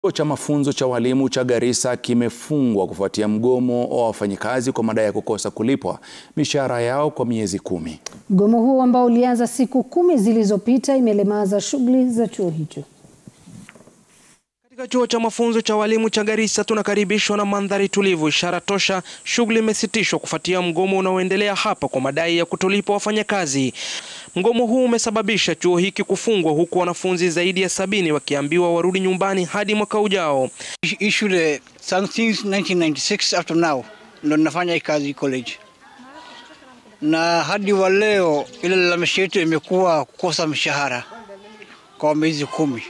Chuo cha mafunzo cha walimu cha Garissa kimefungwa kufuatia mgomo wa wafanyikazi kwa madai ya kukosa kulipwa mishahara yao kwa miezi kumi. Mgomo huo ambao ulianza siku kumi zilizopita imelemaza shughuli za chuo hicho. Katika chuo cha mafunzo cha walimu cha Garissa tunakaribishwa na mandhari tulivu, ishara tosha shughuli imesitishwa kufuatia mgomo unaoendelea hapa kwa madai ya kutolipwa wafanyakazi. Mgomo huu umesababisha chuo hiki kufungwa huku wanafunzi zaidi ya sabini wakiambiwa warudi nyumbani hadi mwaka ujao. Hii shule since 1996 up to now ndo ninafanya hii kazi college, na hadi wa leo ile lalamishi yetu imekuwa kukosa mshahara kwa miezi kumi.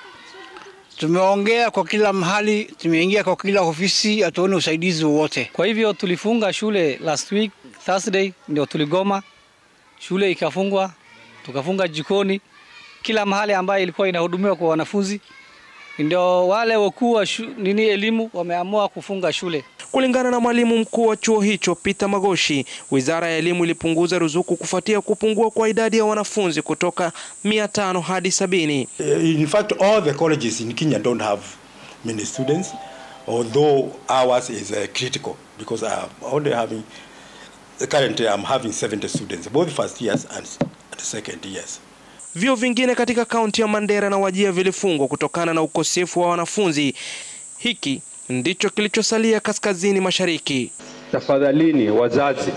Tumeongea kwa kila mahali, tumeingia kwa kila ofisi, hatuoni usaidizi wowote. Kwa hivyo tulifunga shule last week Thursday, ndio tuligoma, shule ikafungwa, tukafunga jikoni, kila mahali ambayo ilikuwa inahudumiwa kwa wanafunzi. Ndio wale wakuu wa nini elimu wameamua kufunga shule. Kulingana na mwalimu mkuu wa chuo hicho Peter Magoshi, wizara ya elimu ilipunguza ruzuku kufuatia kupungua kwa idadi ya wanafunzi kutoka mia tano hadi sabini. In fact, all the colleges in Kenya don't have many students, although ours is uh, critical because I'm only having currently I'm having 70 students, both first years and, and second years. Vyuo vingine katika kaunti ya Mandera na Wajir vilifungwa kutokana na ukosefu wa wanafunzi. Hiki ndicho kilichosalia kaskazini mashariki. Tafadhalini wazazi,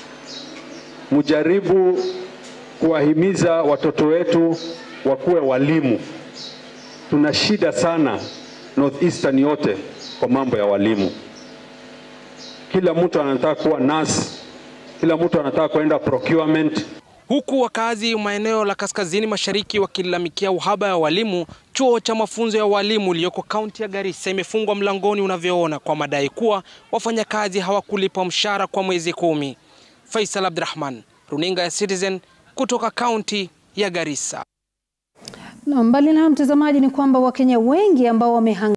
mujaribu kuwahimiza watoto wetu wakuwe walimu. Tuna shida sana North Eastern yote kwa mambo ya walimu. Kila mtu anataka kuwa nurse, kila mtu anataka kwenda procurement. Huku wakazi maeneo la kaskazini mashariki wakilalamikia uhaba wa walimu, chuo cha mafunzo ya walimu iliyoko kaunti ya Garissa imefungwa mlangoni unavyoona, kwa madai kuwa wafanyakazi hawakulipwa mshahara kwa mwezi kumi. Faisal Abdurrahman, runinga ya Citizen kutoka kaunti ya Garissa. Na mbali na mtazamaji, ni kwamba Wakenya wengi ambao wamehanga